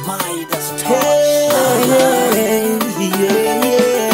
Midas touch. Hey, yeah, yeah.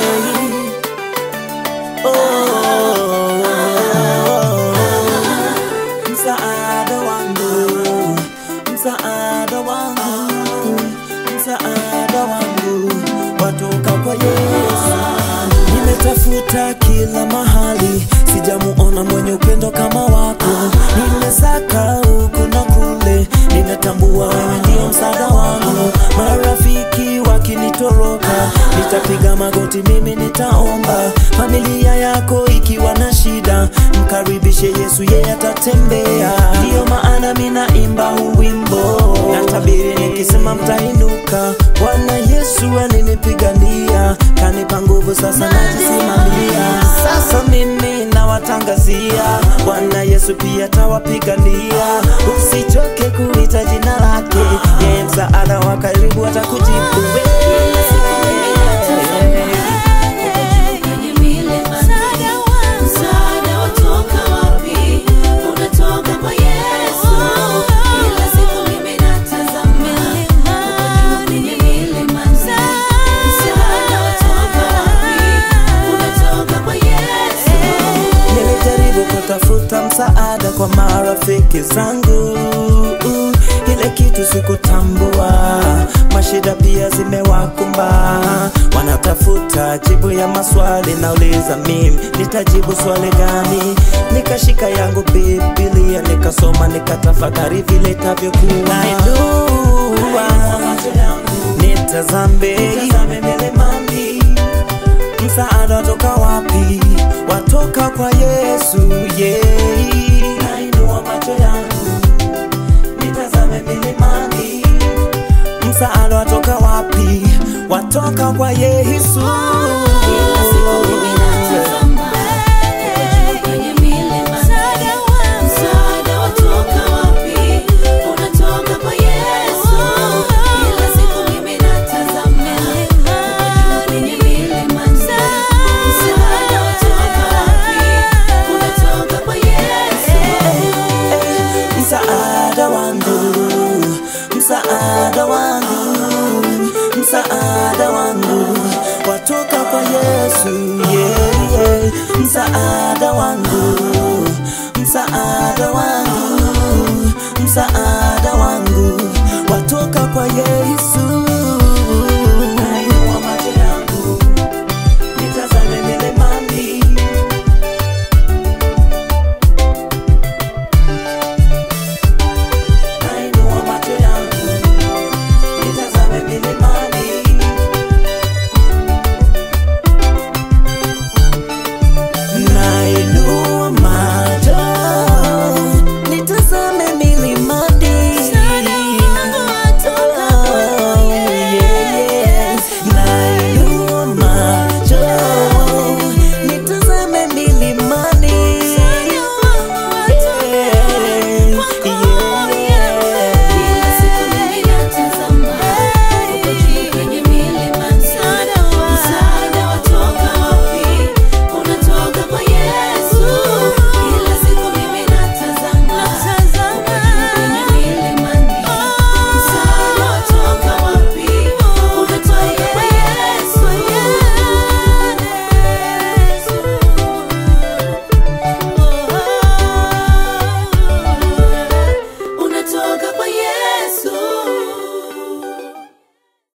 Oh, msaada wangu, msaada wangu, msaada wangu watoka kwa Yesu. Nimetafuta kila mahali, sijamuona mwenye upendo kama wako. Nimesaka huku na kule, ninatambua wewe ndio msaada wangu. Marafiki wakinitoroka, nitapiga magoti, mimi nitaomba. Familia yako ikiwa na shida, mkaribishe Yesu, yeye atatembea. Ndiyo maana minaimba huu wimbo, natabiri nikisema mtainuka. Bwana Yesu alinipigania, kanipa nguvu, sasa najisimamia. Sasa mimi nawatangazia, Bwana Yesu pia tawapigania. Usichoke kuita jina lake, yeye msaada wa karibu atakujibu. Kwenye milima, msaada watoka wapi? Unatoka kwa Yesu. Kila siku mimi natazama uko juu kwenye milima, msaada watoka wapi? Unatoka kwa Yesu. Nilijaribu kutafuta msaada kwa marafiki zangu, ile kitu sikutambua. Mashida pia zimewakumba, wanatafuta jibu ya maswali. Nauliza mimi nitajibu swali gani? Nikashika yangu Biblia nikasoma, nikatafakari vile itavyokuwa. Nainua nitazame milimani msaada watoka wapi? Watoka kwa Yesu, yeah. Nainua macho yangu nitazame milimani, msaada watoka wapi? Watoka kwa Yesu. Kila siku mimi natazama uko juu kwenye milima, msaada watoka wapi? Unatoka kwa Yesu. Kila siku mimi natazama uko juu kwenye milima, msaada watoka wapi? Unatoka kwa Yesu. msaada wangu, msaada wangu, msaada wangu watoka kwa Yesu, yeah, yeah. msaada wangu